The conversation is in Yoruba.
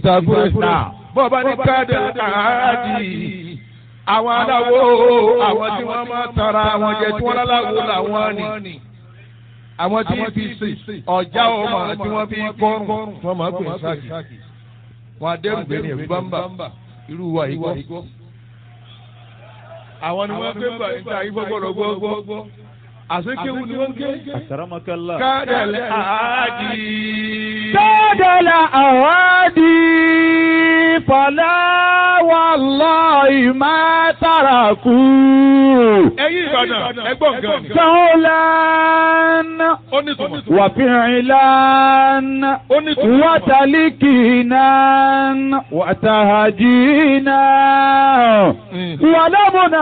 ìsàkúrẹ́sà bọ́ọ̀bá ní káàdì àádì àwọn aláwo àwọn tí wọ́n máa tara àwọn jẹ tí wọ́n láláwo làwọn ni àwọn tí fi sè ọjà ọmọ tí wọ́n fi kọrùn wọ́n máa gbé sáàkì wọn adẹrùgbé ní ẹ̀rú bámbà irú wa yìí gbọ́. àwọn ni wọ́n gbé bàyìí tí àyíkọ́ gbọ́dọ̀ gbọ́ àsekéwu ni wọ́n gé. Àkàràmọ́kálá. kádàlẹ́ àádì. Kádàlà àwádì fọlá wallahi má tàràkù. ẹ̀yin Ìbàdàn ẹgbọ́n gan. Sọ́ọ́lán ó ní tùmọ̀. wàfíìlán ó ní tùmọ̀. wàtàlíkìnán wàtàhàjìnán wàlámùnà.